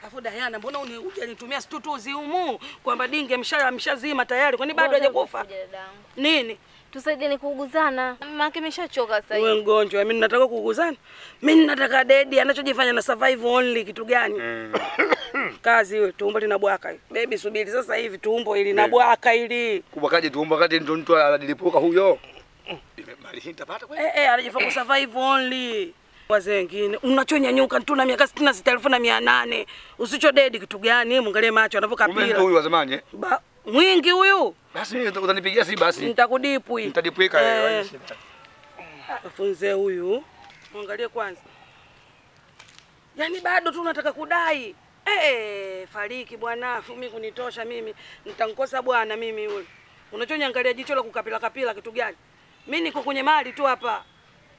Afu Diana, mbona uni hujanitumia stutuzi humu kwamba dinge msha mshazima tayari, kwani bado Ngoja hajakufa kuja dadangu. nini? Tusaidie kuuguzana. Mama yake ameshachoka sasa Wewe hivi. mgonjwa, mimi nataka kuuguzana. Mimi nataka dedi, anachojifanya na survive only kitu gani? Kazi hiyo, tumbo linabwaka. Baby subiri sasa hivi tumbo hili linabwaka hili. Kubakaje tumbo wakati ndo mtu anadilipuka huyo? Mali hii nitapata kweli? Eh eh, anajifanya ku survive only. Wazee wengine unachonyanyuka tu na miaka sitini na sita elfu na mia nane usicho dedi kitu gani? Mwangalie macho Kumbe ndo anavyokapila huyu wa zamani eh? Ba- mwingi huyu, Basi mimi utanipigia si basi. nitakudipwi Nitadipweka Eh. eh. Afunze huyu, mwangalie kwanza. Yaani bado tu unataka kudai eh, fariki bwana, mimi kunitosha mimi, nitankosa bwana mimi yule. Unachoniangalia jicho la kukapila kapila kitu gani? Mimi niko kwenye mali tu hapa.